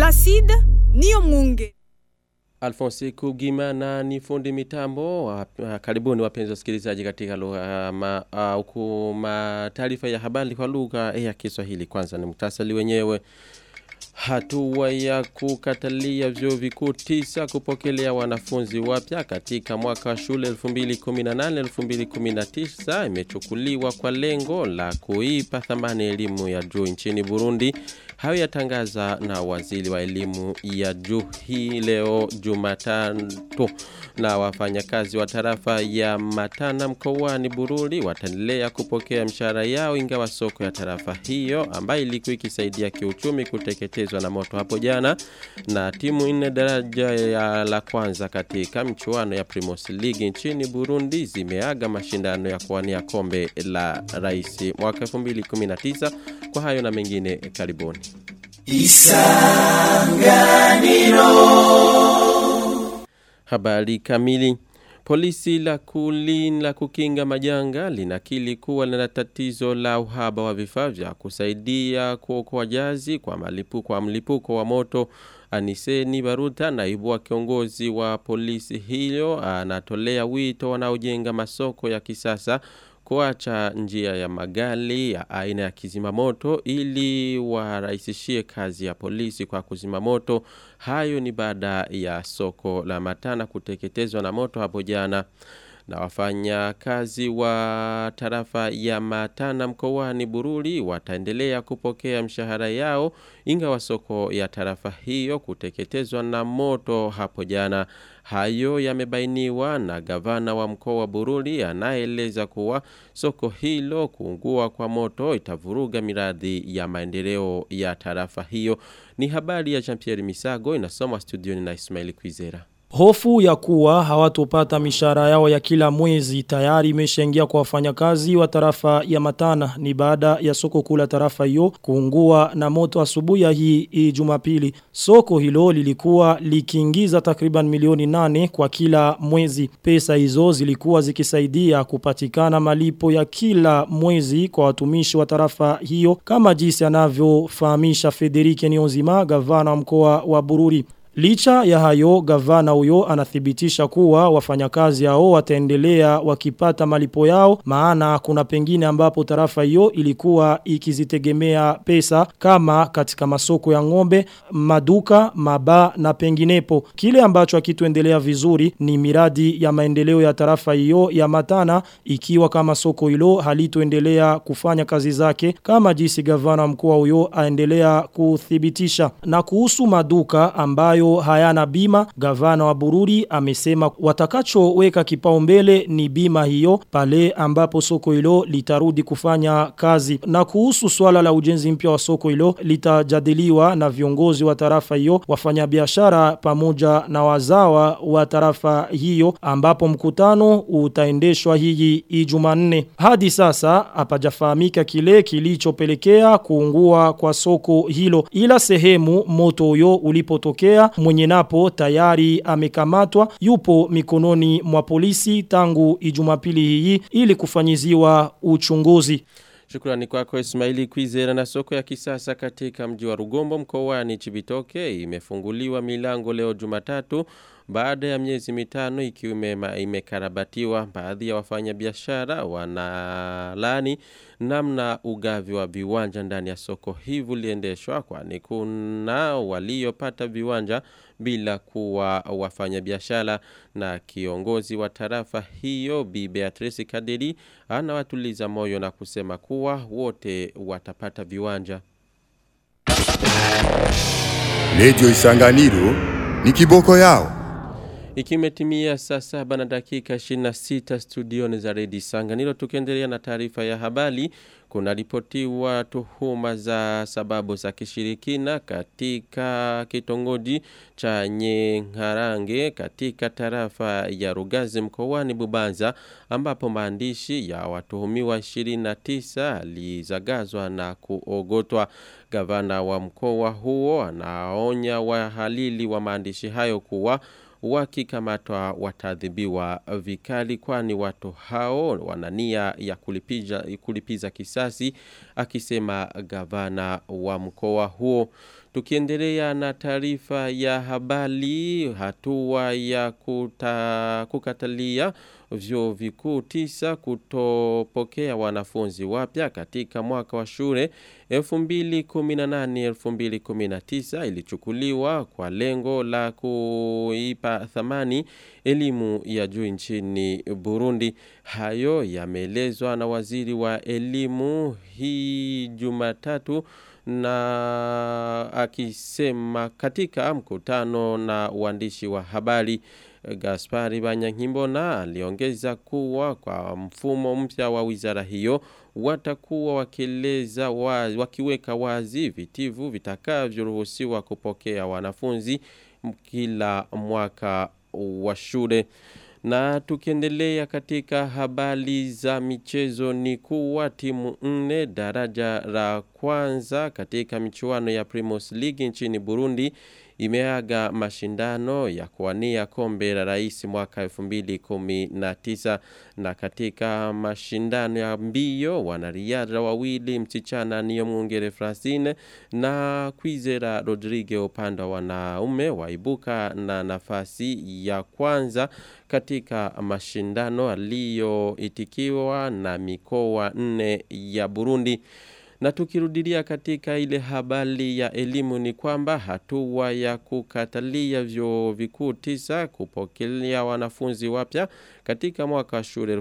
Placide niyo mwunge. Alphonse Kugimana ni fundi mitambo. Uh, karibuni wapenzi wasikilizaji katika lugha ma, uh, ukuma taarifa ya habari kwa lugha ya Kiswahili. Kwanza ni mtasali wenyewe. Hatua ya kukatalia vyuo vikuu tisa kupokelea wanafunzi wapya katika mwaka wa shule 2018-2019 imechukuliwa kwa lengo la kuipa thamani elimu ya juu nchini Burundi. Hayo yatangaza na waziri wa elimu ya juu hii leo Jumatatu na wafanyakazi wa tarafa ya Matana mkoani Bururi wataendelea kupokea mshahara yao ingawa soko ya tarafa hiyo ambayo ilikuwa ikisaidia kiuchumi kuteketezwa na moto hapo jana na timu nne daraja ya la kwanza katika mchuano ya Primus League nchini Burundi zimeaga mashindano ya kuwania kombe la rais mwaka 2019 kwa hayo na mengine karibuni Isanganiro Habari kamili Polisi la kulin la kukinga majanga linakili kuwa lina tatizo la uhaba wa vifaa vya kusaidia kuokoa jazi kwa malipuko kwa mlipuko wa moto Aniseni Baruta naibu wa kiongozi wa polisi hiyo anatolea wito wanaojenga masoko ya kisasa kuacha njia ya magali ya aina ya kizima moto ili warahisishie kazi ya polisi kwa kuzima moto. Hayo ni baada ya soko la matana kuteketezwa na moto hapo jana. Na wafanya kazi wa tarafa ya matana mkoani bururi wataendelea kupokea mshahara yao ingawa soko ya tarafa hiyo kuteketezwa na moto hapo jana. Hayo yamebainiwa na gavana wa mkoa wa Bururi anaeleza kuwa soko hilo kuungua kwa moto itavuruga miradi ya maendeleo ya tarafa hiyo. Ni habari ya Jean-Pierre Misago inasomwa studioni na Ismail Kwizera. Hofu ya kuwa hawatopata mishahara yao ya kila mwezi tayari imeshaingia kwa wafanyakazi wa tarafa ya Matana ni baada ya soko kula tarafa hiyo kuungua na moto asubuhi ya hii, hii Jumapili. Soko hilo lilikuwa likiingiza takriban milioni nane kwa kila mwezi. Pesa hizo zilikuwa zikisaidia kupatikana malipo ya kila mwezi kwa watumishi wa tarafa hiyo kama jinsi anavyofahamisha Federike Nionzima gavana wa mkoa wa Bururi. Licha ya hayo gavana huyo anathibitisha kuwa wafanyakazi hao wataendelea wakipata malipo yao maana kuna pengine ambapo tarafa hiyo ilikuwa ikizitegemea pesa kama katika masoko ya ng'ombe, maduka, maba na penginepo. Kile ambacho hakituendelea vizuri ni miradi ya maendeleo ya tarafa hiyo ya Matana ikiwa kama soko hilo halitoendelea kufanya kazi zake kama jinsi gavana mkuu huyo aendelea kuthibitisha. Na kuhusu maduka ambayo ambayo hayana bima, gavana wa Bururi amesema watakachoweka kipaumbele ni bima hiyo pale ambapo soko hilo litarudi kufanya kazi. Na kuhusu swala la ujenzi mpya wa soko hilo litajadiliwa na viongozi wa tarafa hiyo, wafanyabiashara pamoja na wazawa wa tarafa hiyo ambapo mkutano utaendeshwa hii Ijumanne. Hadi sasa hapajafahamika kile kilichopelekea kuungua kwa soko hilo ila sehemu moto huyo ulipotokea mwenye napo tayari amekamatwa yupo mikononi mwa polisi tangu ijumapili hii ili kufanyiziwa uchunguzi. Shukrani kwako Ismaili Kwizera na soko ya kisasa katika mji wa Rugombo mkoani Chibitoke imefunguliwa milango leo Jumatatu baada ya miezi mitano ikiwa imekarabatiwa baadhi ya wafanyabiashara wanalani namna ugavi wa viwanja ndani ya soko hivi liendeshwa kwani kuna waliopata viwanja bila kuwa wafanyabiashara na kiongozi wa tarafa hiyo Bi Beatrice Kaderi anawatuliza moyo na kusema kuwa wote watapata viwanja. Lejo Isanganiro ni kiboko yao. Ikimetimia saa saba na dakika 26 studioni za Redi Sanganiro tukiendelea na taarifa ya habari kuna ripotiwa tuhuma za sababu za kishirikina katika kitongoji cha Nyengarange katika tarafa ya Rugazi mkoani Bubanza ambapo maandishi ya watuhumiwa 29 alizagazwa na kuogotwa gavana wa mkoa huo anaonya wahalili wa maandishi hayo kuwa wakikamatwa watadhibiwa vikali kwani watu hao wanania ya kulipiza, kulipiza kisasi akisema gavana wa mkoa huo Tukiendelea na taarifa ya habari hatua ya kuta, kukatalia vyuo vikuu tisa kutopokea wanafunzi wapya katika mwaka wa shule 2018-2019 ilichukuliwa kwa lengo la kuipa thamani elimu ya juu nchini Burundi. Hayo yameelezwa na waziri wa elimu hii Jumatatu na akisema katika mkutano na waandishi wa habari Gaspari Banyankimbona aliongeza kuwa kwa mfumo mpya wa wizara hiyo watakuwa wakieleza wazi, wakiweka wazi vitivu vitakavyoruhusiwa kupokea wanafunzi kila mwaka wa shule. Na tukiendelea katika habari za michezo ni kuwa timu nne daraja la kwanza katika michuano ya Primus League nchini Burundi imeaga mashindano ya kuwania kombe la rais mwaka 2019 na katika mashindano ya mbio wanariadha wawili msichana niyo mwongere Francine na Kwizera Rodrigue upande wa wanaume waibuka na nafasi ya kwanza katika mashindano aliyoitikiwa na mikoa nne ya Burundi. Na tukirudilia katika ile habari ya elimu ni kwamba hatua ya kukatalia vyuo vikuu tisa kupokelea wanafunzi wapya katika mwaka wa shule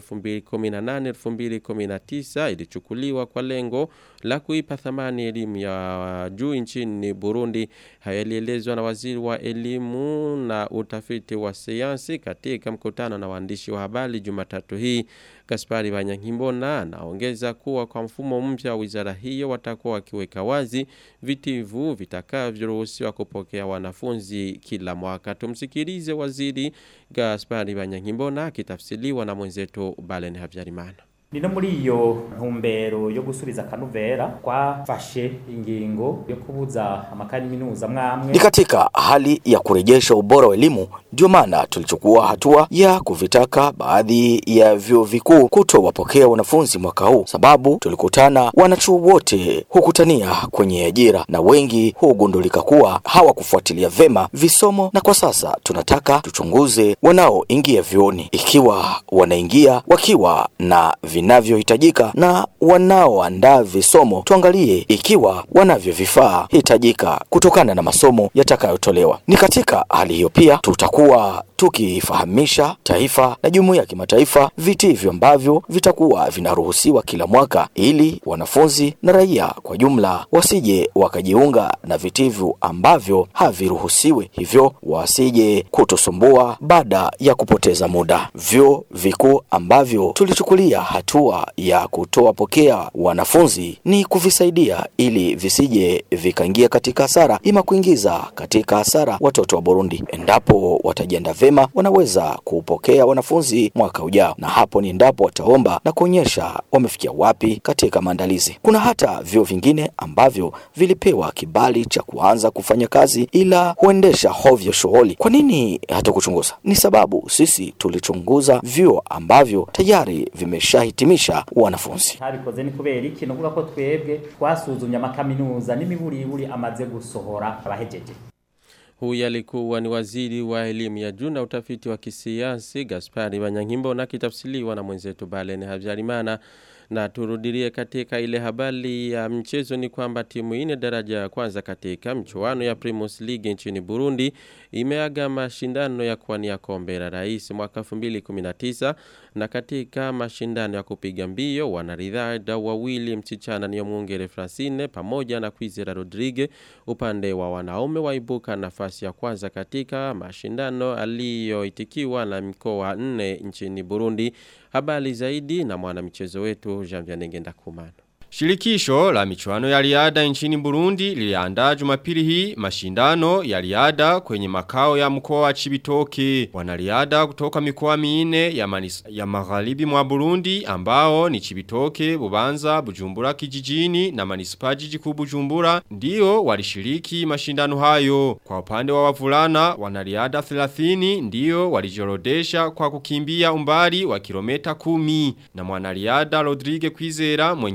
2018-2019 ilichukuliwa kwa lengo la kuipa thamani elimu ya juu nchini Burundi. Haya yalielezwa na waziri wa elimu na utafiti wa sayansi katika mkutano na waandishi wa habari Jumatatu hii. Gaspari Banyankimbona anaongeza kuwa kwa mfumo mpya wa wizara hiyo watakuwa wakiweka wazi vitivu vitakavyoruhusiwa kupokea wanafunzi kila mwaka. Tumsikilize waziri Gaspari Banyankimbona akitafsiriwa na mwenzetu Balen Habyarimana. ni no muri iyo ntumbero yo gusubiza akanuvera twafashe ingingo yo kubuza amakaminuza mwamwe Ni katika hali ya kurejesha ubora wa elimu, ndio maana tulichukua hatua ya kuvitaka baadhi ya vyuo vikuu kutowapokea wanafunzi mwaka huu, sababu tulikutana wanachuo wote hukutania kwenye ajira na wengi hugundulika kuwa hawakufuatilia vema visomo, na kwa sasa tunataka tuchunguze wanaoingia vyuoni ikiwa wanaingia wakiwa na vinavyohitajika na wanaoandaa visomo tuangalie ikiwa wanavyo vifaa hitajika kutokana na masomo yatakayotolewa. Ni katika hali hiyo pia tutakuwa tukifahamisha taifa na jumuiya ya kimataifa vitivyo ambavyo vitakuwa vinaruhusiwa kila mwaka, ili wanafunzi na raia kwa jumla wasije wakajiunga na vitivyo ambavyo haviruhusiwi, hivyo wasije kutosumbua baada ya kupoteza muda. Vyuo vikuu ambavyo tulichukulia hatua ya kutowapokea wanafunzi ni kuvisaidia ili visije vikaingia katika hasara, ima kuingiza katika hasara watoto wa Burundi. Endapo watajiandaa vema, wanaweza kupokea wanafunzi mwaka ujao, na hapo ni endapo wataomba na kuonyesha wamefikia wapi katika maandalizi. Kuna hata vyuo vingine ambavyo vilipewa kibali cha kuanza kufanya kazi, ila huendesha hovyo shughuli. Kwa nini hatukuchunguza? Ni sababu sisi tulichunguza vyuo ambavyo tayari vimeshahitimisha wanafunzi. ntabikoze ni kubera iki nuvuga ko twebwe twasuzumye amakaminuza n'imiburiburi amaze gusohora abahejeje Huyu alikuwa ni waziri wa elimu ya juu na utafiti wa kisiasi Gaspari Banyankimbo na kitafsiliwa na mwenzetu Balen Habyarimana na turudilie katika ile habari ya mchezo ni kwamba timu ine daraja ya kwanza katika mchuano ya Primus League nchini Burundi imeaga mashindano ya kuwania kombe la rais mwaka 2019 na katika mashindano ya kupiga mbio wanaridhada wawili msichana ni mwongere Francine pamoja na Kwizera Rodrigue upande wa wanaume waibuka nafasi ya kwanza katika mashindano aliyoitikiwa na mikoa nne nchini Burundi habari zaidi na mwanamichezo wetu Jean Vianney Ndakumana Shirikisho la michuano ya riada nchini Burundi liliandaa Jumapili hii mashindano ya riada kwenye makao ya mkoa wa Chibitoke. Wanariada kutoka mikoa minne ya, manis, ya magharibi mwa Burundi ambao ni Chibitoke, Bubanza, Bujumbura kijijini na manispa jiji kuu Bujumbura ndio walishiriki mashindano hayo. Kwa upande wa wavulana wanariada 30 ndio walijorodesha kwa kukimbia umbali wa kilomita kumi na mwanariada Rodrigue Kwizera mwenye umri wa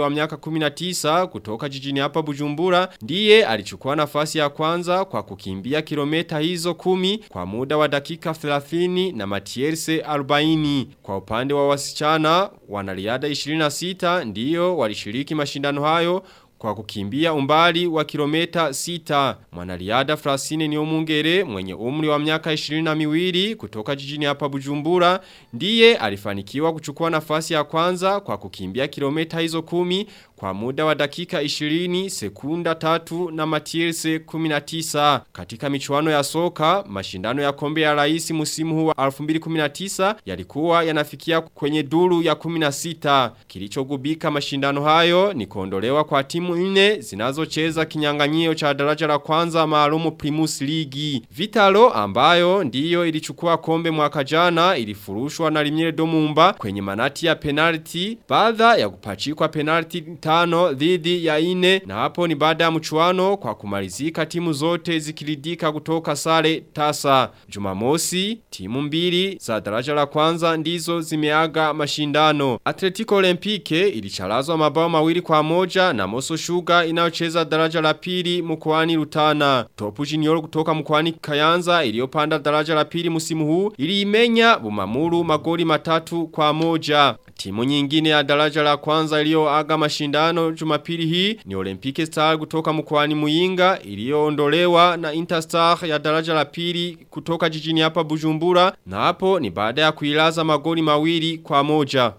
wa miaka 19 kutoka jijini hapa Bujumbura ndiye alichukua nafasi ya kwanza kwa kukimbia kilomita hizo kumi kwa muda wa dakika 30 na matierse 40. Kwa upande wa wasichana wanariadha 26 ndiyo walishiriki mashindano hayo kwa kukimbia umbali wa kilomita 6. Mwanariadha Frasine Niomungere mwenye umri wa miaka 22 kutoka jijini hapa Bujumbura ndiye alifanikiwa kuchukua nafasi ya kwanza kwa kukimbia kilomita hizo kumi kwa muda wa dakika 20 sekunda tatu na matirse 19. Katika michuano ya soka, mashindano ya kombe ya rais musimu huu wa 2019 yalikuwa yanafikia kwenye duru ya 16. Kilichogubika mashindano hayo ni kuondolewa kwa timu nne zinazocheza kinyang'anyio cha daraja la kwanza maalumu Primus League. Vitalo ambayo ndiyo ilichukua kombe mwaka jana ilifurushwa na Limire Domumba kwenye manati ya penalty baada ya kupachikwa penalty tano dhidi ya ine na hapo ni baada ya mchuano kwa kumalizika timu zote zikiridika kutoka sare tasa. Jumamosi, timu mbili za daraja la kwanza ndizo zimeaga mashindano. Atletico Olympique ilicharazwa mabao mawili kwa moja na Moso Sugar inayocheza daraja la pili mkoani Rutana. Topu Junior kutoka mkoani Kayanza iliyopanda daraja la pili msimu huu iliimenya Bumamuru magoli matatu kwa moja. Timu nyingine ya daraja la kwanza iliyoaga mashindano Jumapili hii ni Olympique Star kutoka mkoani Muyinga iliyoondolewa na Interstar ya daraja la pili kutoka jijini hapa Bujumbura na hapo ni baada ya kuilaza magoli mawili kwa moja.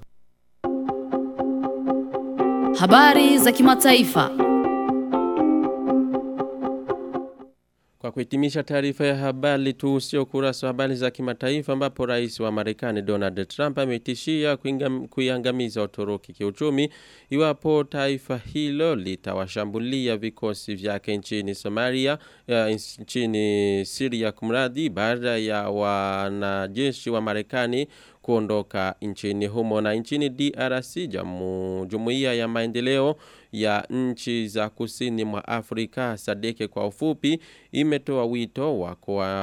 Habari za kimataifa. Kwa kuhitimisha taarifa ya habari tuhusie ukurasa wa habari za kimataifa ambapo rais wa Marekani Donald Trump ametishia kuiangamiza Uturuki kiuchumi iwapo taifa hilo litawashambulia vikosi vyake nchini Somalia ya, nchini Syria kumradi baada ya wanajeshi wa Marekani kuondoka nchini humo na nchini DRC jamu, jumuiya ya maendeleo ya nchi za kusini mwa Afrika sadeke kwa ufupi imetoa wito wa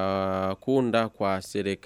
kuunda kwa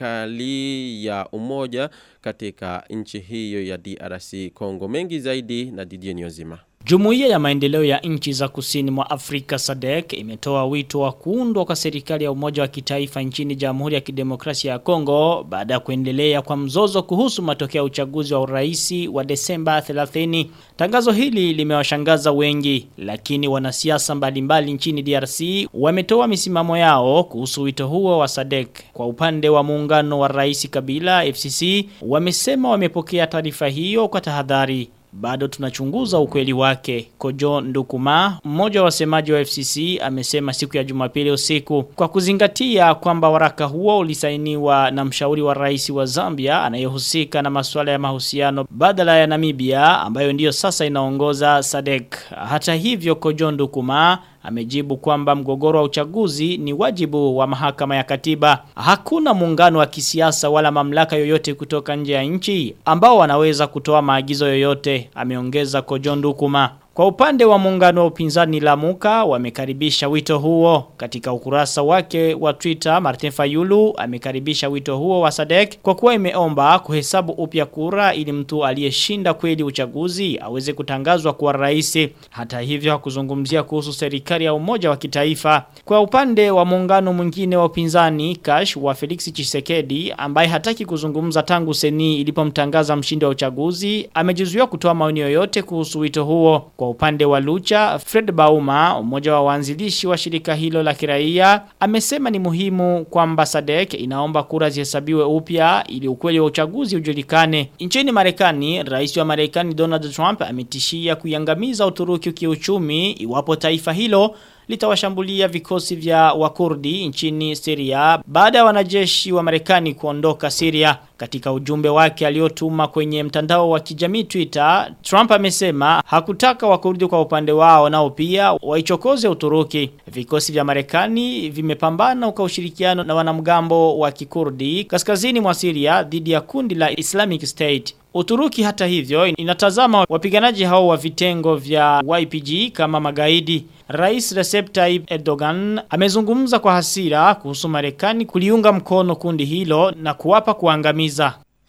serikali ya umoja katika nchi hiyo ya DRC Kongo mengi zaidi na Didier Nyozima Jumuiya ya maendeleo ya nchi za kusini mwa Afrika SADC imetoa wito wa kuundwa kwa serikali ya umoja wa kitaifa nchini Jamhuri ya Kidemokrasia ya Kongo baada ya kuendelea kwa mzozo kuhusu matokeo ya uchaguzi wa uraisi wa Desemba 30. Tangazo hili limewashangaza wengi, lakini wanasiasa mbalimbali nchini DRC wametoa misimamo yao kuhusu wito huo wa SADC. Kwa upande wa muungano wa Rais Kabila FCC wamesema wamepokea taarifa hiyo kwa tahadhari bado tunachunguza ukweli wake. Kojo Ndukuma, mmoja wa wasemaji wa FCC, amesema siku ya Jumapili usiku kwa kuzingatia kwamba waraka huo ulisainiwa na mshauri wa rais wa Zambia anayehusika na masuala ya mahusiano badala ya Namibia ambayo ndiyo sasa inaongoza SADC. Hata hivyo Kojo Ndukuma amejibu kwamba mgogoro wa uchaguzi ni wajibu wa mahakama ya katiba. Hakuna muungano wa kisiasa wala mamlaka yoyote kutoka nje ya nchi ambao wanaweza kutoa maagizo yoyote, ameongeza Kojondu Kuma. Kwa upande wa muungano wa upinzani Lamuka wamekaribisha wito huo. Katika ukurasa wake wa Twitter, Martin Fayulu amekaribisha wito huo wa Sadek kwa kuwa imeomba kuhesabu upya kura ili mtu aliyeshinda kweli uchaguzi aweze kutangazwa kuwa rais. Hata hivyo hakuzungumzia kuhusu serikali ya umoja wa kitaifa. Kwa upande wa muungano mwingine wa upinzani Kash wa Felix Chisekedi ambaye hataki kuzungumza tangu seni ilipomtangaza mshindi wa uchaguzi amejizuia kutoa maoni yoyote kuhusu wito huo. Kwa upande wa Lucha, Fred Bauma, mmoja wa waanzilishi wa shirika hilo la kiraia, amesema ni muhimu kwamba SADC inaomba kura zihesabiwe upya ili ukweli wa uchaguzi ujulikane. Nchini Marekani, rais wa Marekani Donald Trump ametishia kuiangamiza Uturuki kiuchumi iwapo taifa hilo litawashambulia vikosi vya wakurdi nchini Syria baada ya wanajeshi wa Marekani kuondoka Syria. Katika ujumbe wake aliotuma kwenye mtandao wa kijamii Twitter, Trump amesema hakutaka wakurdi kwa upande wao nao pia waichokoze Uturuki. Vikosi vya Marekani vimepambana kwa ushirikiano na wanamgambo wa kikurdi kaskazini mwa Syria dhidi ya kundi la Islamic State. Uturuki hata hivyo inatazama wapiganaji hao wa vitengo vya YPG kama magaidi. Rais Recep Tayyip Erdogan amezungumza kwa hasira kuhusu Marekani kuliunga mkono kundi hilo na kuwapa kuangamiza.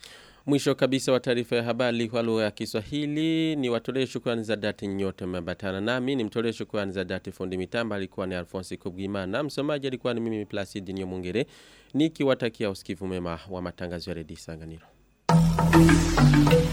Mwisho kabisa wa taarifa ya habari kwa lugha ya Kiswahili ni watolee shukrani za dhati nyote mmeambatana nami ni mtolee shukrani za dhati fundi mitamba alikuwa ni Alphonse Kubwimana msomaji alikuwa ni mimi Placid Nyomungere nikiwatakia usikivu mema wa matangazo ya redio Sanganiro.